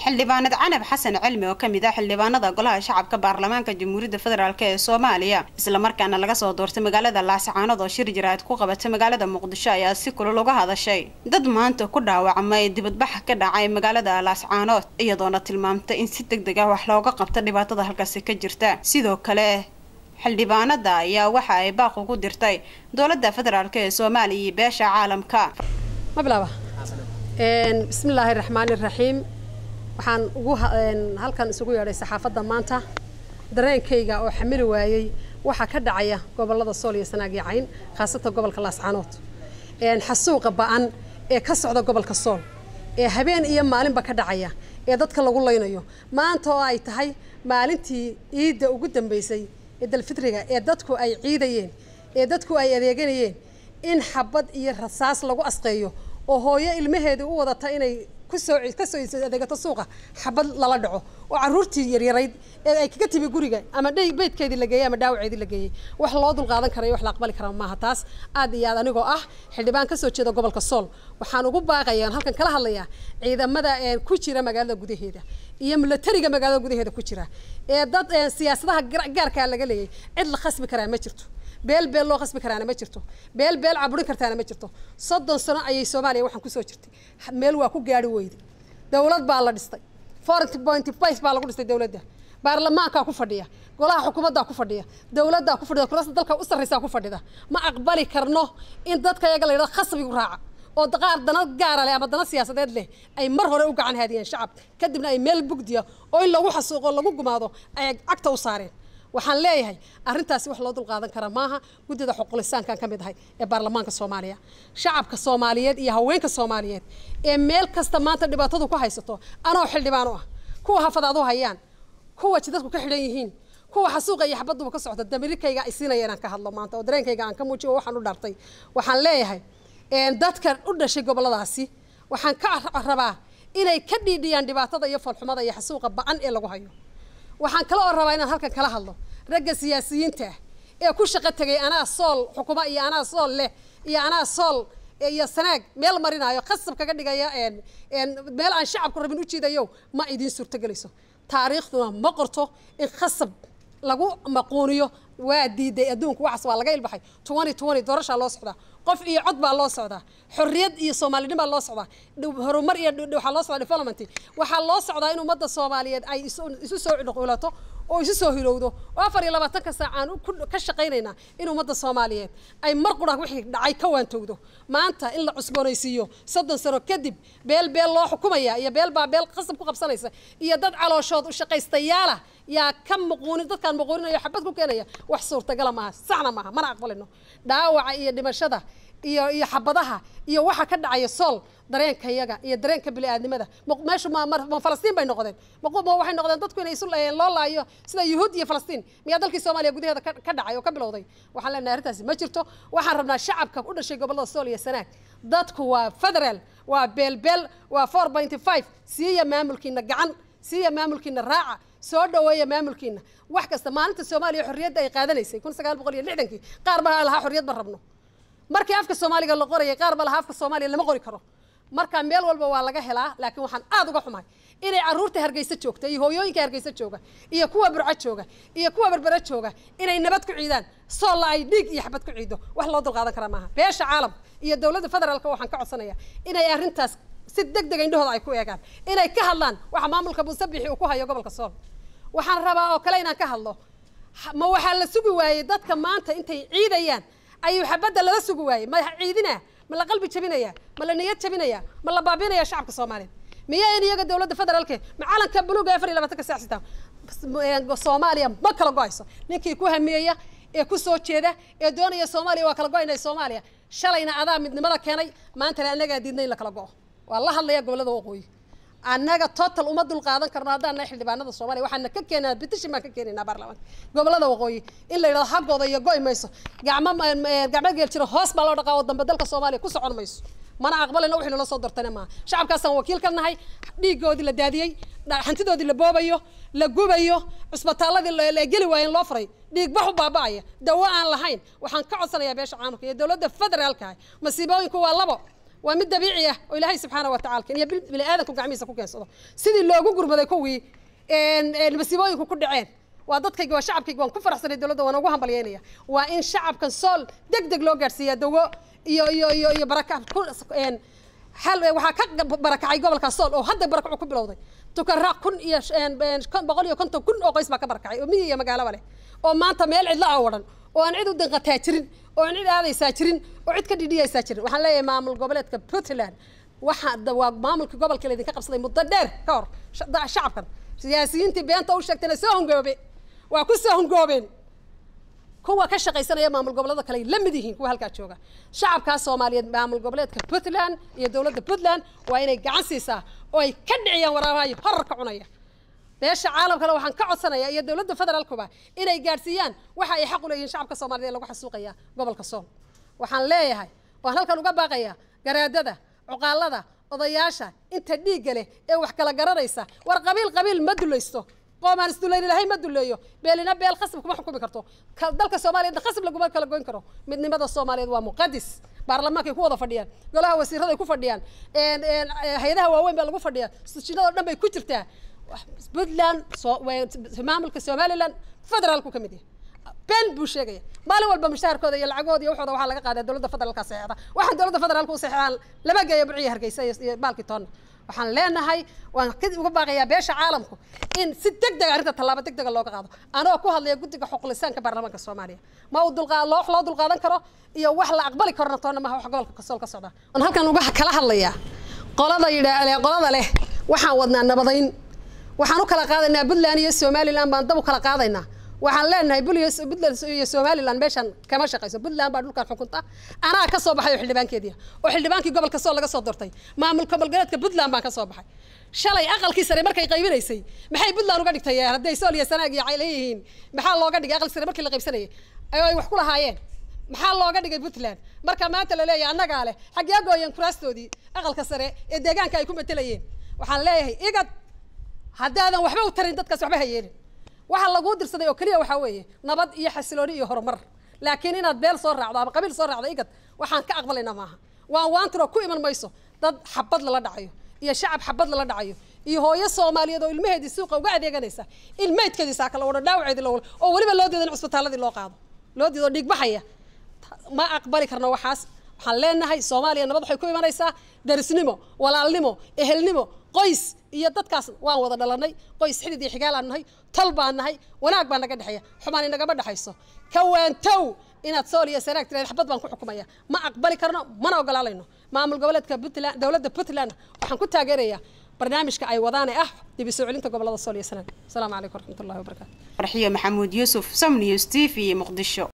xildhibaanad canab xasan cilmi oo kamid ah xildhibaanada golaha shacabka baarlamaanka jamhuuriyadda federaalk ee soomaaliya islamarkaana laga soo doortay magaalada laascaanood oo shir jiraad ku qabatay magaalada muqdisho ayaa si kulul uga hadashay dad maanta ku dhaawacmay dibadbax ka dhacay magaalada laascaanood iyadoona tilmaamtay in si deg deg ah wax looga qabta dhibaatada halkaasi ka jirta sidoo kale xildhibaanada ayaa waxa ay baaq ugu dirtay dowladda federaalk ee soomaaliya iyo beesha caalamka bismillaahi raxmaani raxiim waxaan ugu halkan isugu yeedhay saxaafadda maanta dareenkayga oo xamili waayey waxaa ka dhacaya gobolada sool iyo sanaag iyo cayn khaasatan gobolka laascaanood xasuuqa ba-an ee ka socda gobolka sool ee habeen iyo maalinba ka dhacaya ee dadka lagu laynayo maanta oo ay tahay maalintii ciidda ugu dambeysay ee dalfitriga ee dadku ay ciidayeen ee dadku ay adeeganayeen in xabad iyo rasaas lagu asqeeyo oo hooyo ilmaheedii u wadata inay kusoo kasoo adeegato suuqa xabad lala dhaco oo caruurtii yaryarayd ee ay kaga timi guriga ama dhay beydkeedii la geeyey ama dhaawaceedii la geeyey wax loo dulqaadan karayo wax la aqbali kara maaha taas aad iyo aad anigoo ah xildhibaan kasoo jeeda gobolka sool waxaan ugu baaqaya halkan kala hadlayaa ciidamada ku jira magaalada gudaheeda iyo milatariga magaalada gudaheeda ku jira ee dad siyaasadaha gaarkaa laga leeyay cid la khasbi karaa ma jirto beel beel loo qasbi karaana ma jirto beel beel caburin kartaana ma jirto soddon sano ayay soomaaliya waxaan kusoo jirtay meel waa ku gaari weyday dowlad baa la dhistay foreign point vice baa lagu dhistay dowladda baarlamaankaa ku fadhiya golaha xukuumaddaa ku fadhiya dowladdaa ku fadhida kurasta dalka u sarraysaa ku fadhida ma aqbali karno in dadka yaga la yidhahdo khasbigu raaca oo qaar dana gaara leh ama dana siyaasadeed leh ay mar hore u gacan haadiyeen shacabka kadibna ay meel bugdiya oo in lagu xasuuqo lagu gumaado ay cagta u saareen waxaan leeyahay arrintaasi wax loo dulqaadan kara maaha guddida xuqulisaankan ka mid ahay ee baarlamaanka soomaaliya shacabka soomaaliyeed iyo haweenka soomaaliyeed ee meel kasta maanta dhibaatadu ku haysato anoo xildhibaan u ah kuwa hafadaad u hayaan kuwa jidadku ka xidhan yihiin kuwa xasuuqa iyo xabaduba ka socda damirikayga ay siinaya inaan ka hadlo maanta oo dareenkayga aan ka muujiyo waxaan u dhartay waxaan leeyahay dadka u dhashay goboladaasi waxaan ka rabaa inay ka dhiidhiyaan dhibaatada iyo falxumada iyo xasuuqa ba-an ee lagu hayo waxaan kale oo rabaa inaan halkan kala hadlo ragga siyaasiyiinta ah ee ku shaqo tegay anaa sool xukuma iyo anaa sool leh iyo anaa sool iyo sanaag meel marinaayo khasab kaga dhigaya meel aan shacabku rabin u jiidayo ma idiin suurtogelayso taariikhduna ma qorto in khasab lagu maquuniyo waa diiday adduunku waxaas waa laga ilbaxay twenty twenty doorashaa loo socdaa qof iyo cod baa loo socdaa xorriyad iyo soomaalidhin baa loo socdaa horumar iyo waxaa loo socdaa development waxaa loo socdaa in ummadda soomaaliyeed ay isu soo dhuqulato oo isu soo hilowdo oo afar iyo labaatanka saac aan ka shaqaynaynaa in ummadda soomaaliyeed ay mar qura wixii dhacay ka waantowdo maanta in la cusboonaysiiyo soddon sano kadib beel beel loo xukumaya iyo beel baa beel qasab ku qabsanaysa iyo dad calooshood u shaqaystayaala yaa ka muquunin dadkaan muquuninayo xabad ku keenaya wax suurtagala maaha saxna maaha mana aqbalino dhaawaca iyo dhimashada iyo iyo xabadaha iyo waxa ka dhacaya sool dareenka yaga iyo dareenka bini'aadnimada meeshu ma ma falastiin bay noqdeen ma waxay noqdeen dadku inay isu loo laayo sida yuhuud iyo falastiin miyaa dalkii soomaaliya gudaheeda ka dhacay oo ka bilowday waxaan leenahay arrintaasi ma jirto waxaan rabnaa shacabka u dhashay gobollada sool iyo sanaag dadku waa federal waa beelbeel waa four pointy five siiya maamulkiina gacan siiya maamulkiina raaca soo dhaweeya maamulkiina wax kasta maalinta soomaaliya xorriyadda ay qaadanaysay kun sagaal boqol iyo lixdankii qaar baa lahaa xorriyad ma rabno markii afka soomaaliga la qorayay qaar baa lahaa afka soomaaliya lama qori karo marka meel walba waa laga helaa laakiin waxaan aad uga xumahay inay caruurta hargeysa joogta iyo hooyooyinka hargeysa jooga iyo kuwa burco jooga iyo kuwa berbere jooga inay nabad ku ciidaan soolla ay dhiig iyo xabad ku ciido wax loo dulqaadan karaa maaha beesha caalamka iyo dowladda federaalka waxaan ka codsanayaa inay arrintaas si deg dega indhahooda ay ku eegaan inay ka hadlaan waxa maamulka muusabixi uu ku hayo gobolka sool waxaan rabaa oo kale inaan ka hadlo ma waxaa la sugi waayey dadka maanta intay ciidayaan ayuu xabadda lala sugi waayey ma ciidina ma la qalbi jabinaya ma la niyad jabinaya ma la baabinaya shacabka soomaaliyeed miyaa in iyaga dowladda federaalke ma calanka buluuga afar iyo labaatanka saac sitaa soomaaliya ma kala go-ayso ninkii ku hamiyaya ee ku soo jeeda ee doonaya soomaaliya waa kala go-aynaya soomaaliya shalayna adaa midnimada keenay maantana annagaa diidna in la kala go-o waa la hadlaya gobollada waqooyi annaga total uma dul qaadan karno haddaan nahay xildhibaanada soomaaliya waxaana ka keenaa petition baan ka keenaynaa baarlamaanka gobollada waqooyi in la yidhahdo haggooda iyo go'i mayso gacmo gacmo geel jiro hoos baa loo dhaqaa oo dambe dalka soomaaliya ku socon mayso mana aqbalina wixii nala soo dortana maaha shacabkaasaan wakiil ka nahay dhiigoodii la daadiyey hantidoodii la boobayo la gubayo cusbitaaladii la geli waayo in loo furay dhiig bax u baaba'aya dawo aan lahayn waxaan ka codsanayaa beesha caalamka iyo dowladda federaalka ah masiibooyinku waa labo waa mid dabiici ah oo ilaahay subxaana wa tacala keen iyo bini aadanku gacmihiisa ku keensado sidii loogu gurmaday kuwii masiibooyinku ku dhaceen waa dadkayga waa shacabkayga waan ku faraxsanay dowladda waan ugu hambalyeynaya waa in shacabkan sool deg deg loo gaadhsiiyaa dawo iyo iyo iyo iyo baraka hal waxaa ka barakacay gobolka sool oo hadda barakacu ku bilowday tukanraac kun iyo boqol iyo konton kun oo qoys baa ka barakacay oo miyi iyo magaalaba leh oo maanta meel cidla a wadhan oo aan cid u danqataa jirin oo aan cid aadaysaa jirin oo cid ka dhidhiyaysaa jirin waxaan leeyahay maamul goboleedka puntland waxa waa maamulkii gobolka laydinka qabsaday muddo dheer ka hor shacabkan siyaasiyiintii beenta u sheegtayna soo hungoobe waa ku soo hungoobeen kuwa ka shaqaysanaya maamul goboleeda kale ay la mid yihiin kuwa halkaa jooga shacabkaas soomaaliyeed maamul goboleedka puntland iyo dowladda puntland waa inay gacan siisaa oo ay ka dhiciyaan waraabahayo horarka cunaya beesha caalamkana waxaan ka codsanaya iyo dowladda federaalkuba inay gaadhsiiyaan waxa ay xaq u leeyihiin shacabka soomaaliyed ee lagu xasuuqaya gobolka sool waxaan leeyahay waan halkan uga baaqaya garaadada cuqaalada odayaasha inta dhiigga leh ee wax kala garanaysa war qabiil qabiil ma dulaysto qoomaan isdulayni lahay ma duleeyo beelina beel khasab kuma xukumi karto dalka soomaaliyeedna khasab laguma kala goyn karo midnimada soomaaliyeed waa muqadis baarlamaankay ku wada fadhiyaan golaha wasiiraday ku fadhiyaan hay-adaha waaweyn baa lagu fadhiyaa sujinadoo dhan bay ku jirtaa puntland maamulka somaliland federaalku ka mid yahay been buu sheegaya maalin walba mushaharkooda iyo lacagooda iyo waxooda waxaa laga qaadaa dowladda federaalka saxeexda waxaan dowladda federaalka u saxeexaan lama geeyo burciya hargeysa iyo baalkii toonna waxaan leenahay waan ka uga baaqayaa beesha caalamku in si deg dega arrinta tallaabo deg dega looga qaado anoo ku hadlaya guddiga xuqulisaanka baarlamaanka soomaaliya ma uu dulqaa wax loo dulqaadan karo iyo wax la aqbali karona toonna maha wax gobolka kasool ka socda waan halkan uga kala hadlayaa qolada yidhaa qolada leh waxaan wadnaa nabadayn waxaan u kala qaadaynaa puntland iyo somaliland baan dab u kala qaadaynaa waxaan leenahay puntland iyo somaliland meeshan kama shaqayso puntland baa dhulkan xukunta anaa ka soo baxay oo xildhibaankeedii oo xildhibaankii gobolka sool laga soo doortay maamulka gobolgoleedka puntland baan ka soo baxay shalay aqalkii sare markay qaybinaysay maxay puntland uga dhigtay hadday sool iyo sanaag iyo leeyihiin maxaa looga dhigay aqalkii sare markii la qaybsanayay ay wax ku lahaayeen maxaa looga dhigay puntland marka maanta la leeyahay annagaa leh xaggee gooyeen kuraastoodii aqalka sare ee deegaanka ay ku matelayeen waxaan leeyahay igad haddaadan waxba u tarin dadkaas waxba ha yeelin waxaa laguu dirsaday oo keliya waxaa weeye nabad iyo xasilooni iyo horumar laakiin inaad beel soo raacdo ama qabiil soo raacdo igad waxaan ka aqbalaynaa maaha waan waantiro ku iman mayso dad xabad lala dhacayo iyo shacab xabad lala dhacayo iyo hooyo soomaaliyeed oo ilmaheedii suuqa uga adeeganaysa ilmeydkeedii saaka la wado dhaawaceedii la wado oo weliba loo diido in cusbitaaladii loo qaado loo diido dhiigbaxaya ma aqbali karno waxaas waxaan leenahay soomaaliya nabad waxay ku imanaysaa darisnimo walaalnimo ehelnimo qoys iyo dadkaas waan wada dhalanay qoys xidid iyo xigaalaan nahay tol baan nahay wanaag baa naga dhexeeya xumaan inagama dhexayso kawaantow inaad sool iyo sanaag tiraad xabad baan ku xukumaya ma aqbali karno mana ogolaalayno maamul goboleedka puntland dowladda puntland waxaan ku taageerayaa barnaamijka ay wadaane ah dib u soo celinta gobolada sool iyo sanaag asalaamu calaykum waraxmatullahi wabarakaatu farxiyo maxamuud yuusuf som news t v muqdisho